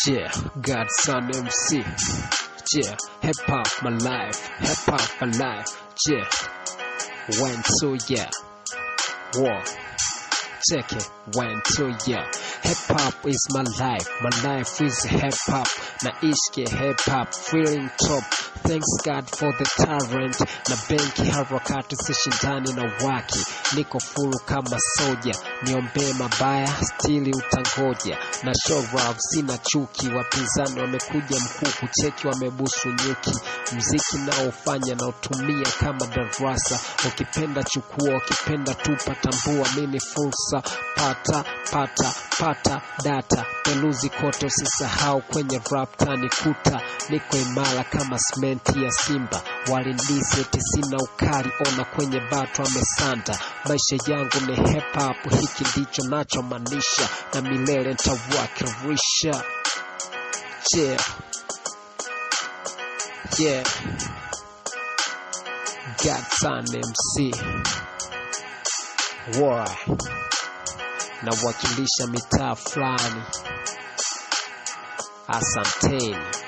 Yeah, Godson MC. Yeah, hip hop my life, hip hop my life. Yeah, one two yeah, war. Check it, one two yeah. Hip hop is my life, my life is hip hop. Naishi hip hop, feeling top. Thanks God for the talent na benki harakati sishindani na waki niko fulu kama soja niombee mabaya stili utangoja na show love sina chuki wapinzani wamekuja mkuu kucheki wamebusu nyuki mziki naofanya naotumia kama darasa ukipenda chukua ukipenda tupa tambua mini fursa pata pata pata data peluzi kote usisahau kwenye rap tani kuta niko imara kama simenti ya simba walindiseti sina ukali ona kwenye bato amesanda maisha yangu ni hip hop hiki ndicho nachomaanisha na milele ntawakirisha yeah. yeah. Godson MC War nawakilisha mitaa fulani asanteni